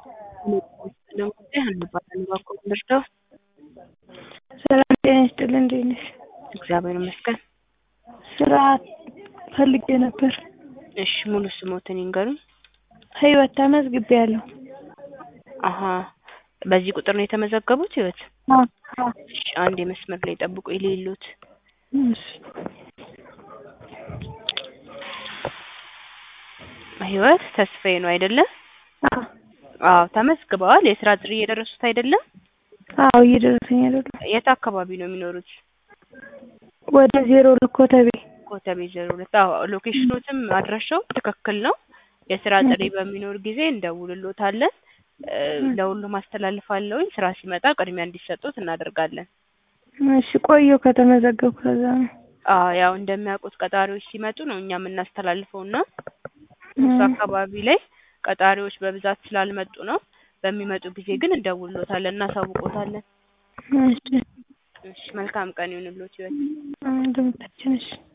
ሰላም ጤና ይስጥልኝ እንዴት ነሽ? እግዚአብሔር ይመስገን። ስራ ፈልጌ ነበር። እሺ ሙሉ ስሞትን ይንገሩኝ? ህይወት ተመዝግቤያለሁ። አሀ በዚህ ቁጥር ነው የተመዘገቡት ህይወት? አዎ አዎ። እሺ አንዴ መስመር ላይ ጠብቁኝ ልይልዎት። እሺ ህይወት ተስፋዬ ነው አይደለ? አዎ አዎ ተመዝግበዋል። የስራ ጥሪ እየደረሱት አይደለም? አዎ እየደረሰኝ አይደለም። የት አካባቢ ነው የሚኖሩት? ወደ ዜሮ ሁለት ኮተቤ። ኮተቤ ዜሮ ሁለት አዎ ሎኬሽኖትም አድራሻው ትክክል ነው። የስራ ጥሪ በሚኖር ጊዜ እንደውልሎታለን። ለሁሉም አስተላልፋለሁኝ። ስራ ሲመጣ ቅድሚያ እንዲሰጡት እናደርጋለን። እሺ ቆየሁ ከተመዘገብኩ ከዛ ነው። አዎ ያው እንደሚያውቁት ቀጣሪዎች ሲመጡ ነው እኛ የምናስተላልፈው እና እሱ አካባቢ ላይ ቀጣሪዎች በብዛት ስላልመጡ ነው። በሚመጡ ጊዜ ግን እንደውልሎታለን፣ እናሳውቆታለን። እሺ እሺ መልካም ቀን ይሁንልዎት ህይወት። እንደምታችን እሺ